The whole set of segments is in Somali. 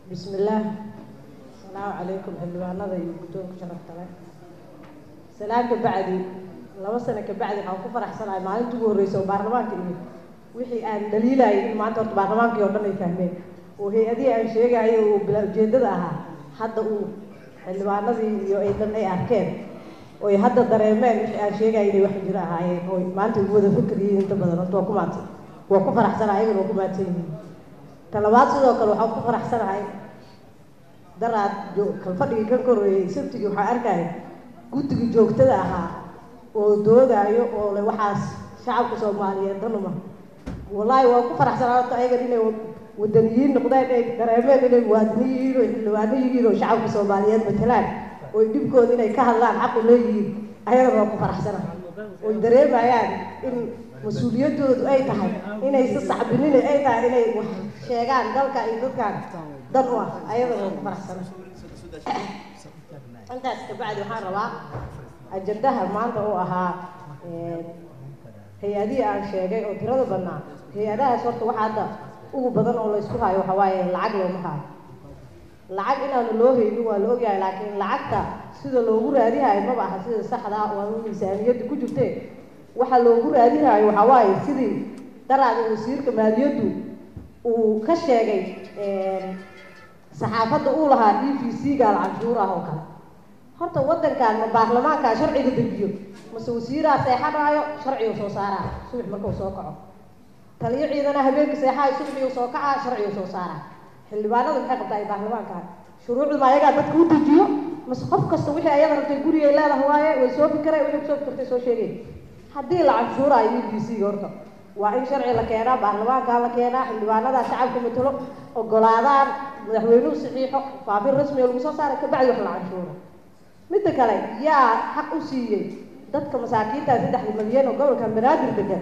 bismillaah asalaamu calaykum xildhibaanada iyo guddoonka sharafta leh salaan ka bacdi laba sano ka bacdi waxaan ku faraxsanahay maalinta ugu horreysa oo baarlamaanka iyo wixii aan dhaliilayay in maanta horta baarlamaankii oo dhan ay fahmeen oo hay-adihii aan sheegayo oo bilaa ujeedada ahaa hadda uu xildhibaanadii iyo ay dhan ay arkeen oy hadda dareemeen wixii aan sheegaya inay wax jiro ahaayeen oy maanta ugu wada fikir yihiin inta badan horta waa ku maadsan waa ku faraxsanahay ayagana waa ku maadsan yihiin talabaad sidoo kale waxaan ku faraxsanahay daraad kalfadhigii kan korreeyey sabtigii waxaa arkaya guddigii joogtada ahaa oo doodaayo oo le waxaas shacabka soomaaliyeed danuma wallaahi waa ku faraxsanaa horta ayagan inay wadaniyiin noqdeen ay dareemeen inay muwaadiniin yihiin oo xildhibaano yihiin oo shacabka soomaaliyeed matelaan oy dhibkooda inay ka hadlaan xaqu leeyihiin ayagana waa ku faraxsanahay oy dareemayaan in mas-uuliyadoodu ay tahay inay si sacbinina ay tahay inay wax sheegaan dalka iyo dadkan dan u ah ayadana waa ku faraxsana intaas kabacdi waxaan rabaa ajandaha maanta uu ahaa hay-adihii aan sheegay oo tirada badnaa hay-adahaas horta waxa hadda ugu badan oo laysku hayo waxa waaye lacag looma hayo lacag inaanu loo haynin waa la ogyahay laakiin lacagta sida loogu raadihayo maba aha sida saxda waa miisaaniyadda ku jirte waxa loogu raadinayo waxaa waaye sidii daraada wasiirka maaliyaddu uu ka sheegay saxaafadda uu lahaa e v c gaal canshuur ah oo kale horta waddankan ma baarlamaankaa sharciga dejiyo mase wasiiraha seexanaayo sharcigu soo saaraa subax markuu soo kaco taliyo ciidana habeenka seexaayo subaxigu soo kacaa sharcigu soo saaraa xildhibaanadu maxay qabtaa ay baarlamaankaan shuruucdu ma ayagaa dadka u dejiyo mase qof kasta wixii ayada rabtay gurigay leedahay waaye way soo fikireen wixii kusoo fikirtay soo sheegay haddii la canshuuraayo e b c horta waa in sharci la keenaa baarlamaankaa la keenaa xildhibaanadaa shacabka matalo ogolaadaan madaxweynuhu saxiixo faafin rasmiga lagu soo saaray kabacdi wax la canshuuro midda kale yaa xaq u siiyey dadka masaakiinta saddexda malyan oo gobolka banaadir degan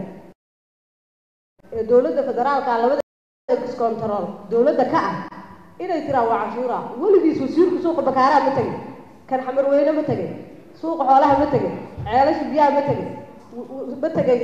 ee dowladda federaalka labada control dowladda ka ah inay tiraan waa canshuura weligiis wasiirku suuqa bakaaraa ma tegin kan xamarweyne ma tegin suuqa xoolaha ma tegin ceelasha biyaha ma tegin ma tegay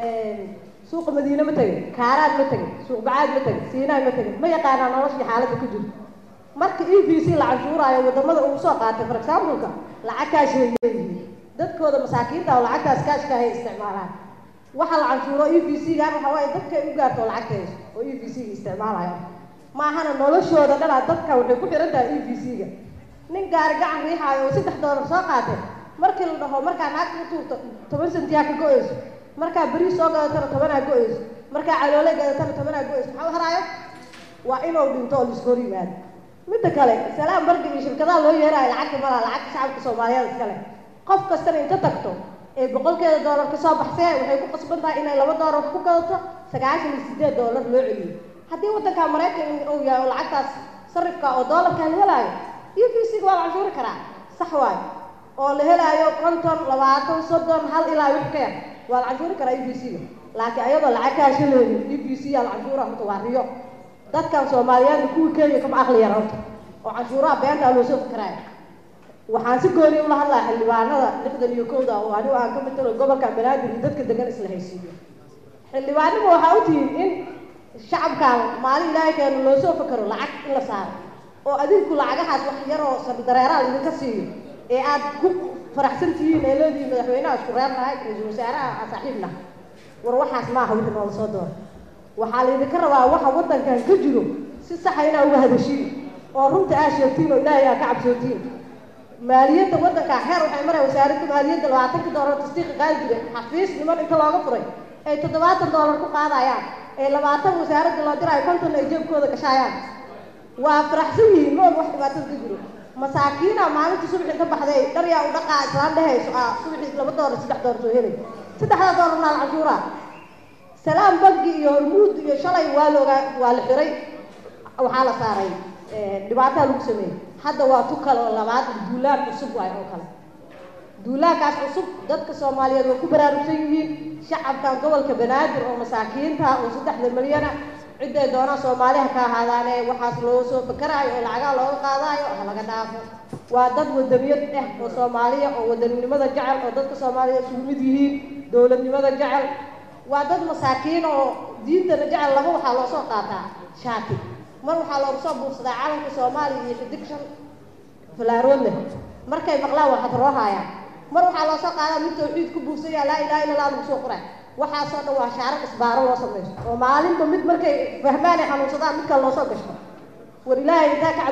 suuqa madiine ma tegin kaaraad ma tegin suuq bacaad ma tegin siinaa ma tegin ma yaqaanaa noloshii xaaladda ku jirto marka e v c la canshuuraayo wadamada uu soo qaatay for exampleka lacag kaashay leeyihiin dadkooda masaakiinta oo lacagtaas kaashka hay isticmaalaan waxa la canshuuro e v c gaan waxa waaye dadkay u gaarto oo lacagta hayso oo e v c ga isticmaalayo maahana noloshooda dhanaa dadka waxay ku xiran tahay e v c ga nin gaari gacan riixaayo oo saddex doolar soo qaatay markii la dhaho markaa naagta u tuurto toban sentiyaa ka go-eyso markaa beri soo gadatana tobanaa go-eyso markaa caloole gadatana tobanaa go-eyso maxaa u haraayo waa inuu dhinto oo laisku hor yimaado midda kale salaam barga iyo shirkadaha loo yeeraayo lacagta malaa lacagta shacabka soomaaliyeed iskale qof kastana inta tagto ee boqolkeeda doolar kasoo baxsee waxay ku qasban tahay inay laba doolar ku gadato sagaashan iyo sideed doolar loo celiyo haddii waddanka maraykan uu yahay oo lacagtaas sarifka oo doolarka la helaayo e v c ga waa la canshuuri karaa sax waayo oo la helaayo konton labaatan soddon hal ilaa wix ka yar waa la canshuuri karaa e v c ga laakiin ayadoo lacag kaasha leedin e v c yaa la canshuura horta waa riyo dadkan soomaaliyeedna kuwii kenya kama aqli yar horta oo canshuuraha beentaa loo soo fikiraayo waxaan si gooni ula hadlaa xildhibaanada lixdan iyo kowda oo anigu aan ka matalo gobolka banaadir iyo dadka degan isla haysiiyo xildhibaanima waxaa u tihiin in shacabkan maalin ilaahay keeno loo soo fikiro lacag in la saaro oo adinku lacagahaas wax yaroo sardareeraa idinka siiyo ee aad ku faraxsan tihiin ee leedihiin madaxweynaha isku reernahay ra-iisul wasaaraha aan saaxiibna war waxaas maaha wixii noola soo doora waxaa laydinka rabaa waxa waddankan ka jiro si saxa inaa uga hadashiin oo runta aa sheegtiin oo ilaahay aa ka cabsootiin maaliyadda waddanka xeer waxay maray wasaaradda maaliyadda labaatanka doolar tasdiiqa qaadi jiray xafiis niman inta looga furay ay toddobaatan doolar ku qaadayaan ee labaatan wasaaradda loo diraayo konton ay jeebkooda gashaayaan waa faraxsan yihiin mool wax dhibaatada ka jiro masaakiina maalintii subax inta baxday dharyaa u dhaqaa islaan dhehayso aa subaxii laba doolar saddex doolar soo helay saddexda doolar naa la canshuuraa salaam bangi iyo hormuud iyo shalay waa loogaa waa la xiray waxaa la saaray dhibaataa lagu sameeyey hadda waa tu kale oo labaad duulaan cusub waay oo kale duulaankaas cusub dadka soomaaliyeed way ku baraarugsan yihiin shacabkan gobolka banaadir oo masaakiinta oo saddexda milyana ciday doonaan soomaaliha ka ahaadaane waxaas loo soo fakaraayo oo lacagaha looga qaadaayo ha laga dhaafo waa dad wadaniyad ah oo soomaaliya oo wadaninimada jecel oo dadka soomaaliya isugu mid yihiin dowladnimada jecel waa dad masaakiin oo diintana jecel laba waxaa loo soo qaataa shaati mar waxaa loogu soo buursadaa calanka soomaaliya iyo xidig shan falaarood leh markay maqlaan waa xadroohaya mar waxaa loo soo qaadaa mid tawxiid ku buursanya laa ilaha illa allah lagu soo qoraa waxaasoo dhan waa shaarar isbaaro loo samaysto oo maalinba mid markay fahmaan ay xanuunsadaan mid kale loo soo gashto war ilaahay intaa ka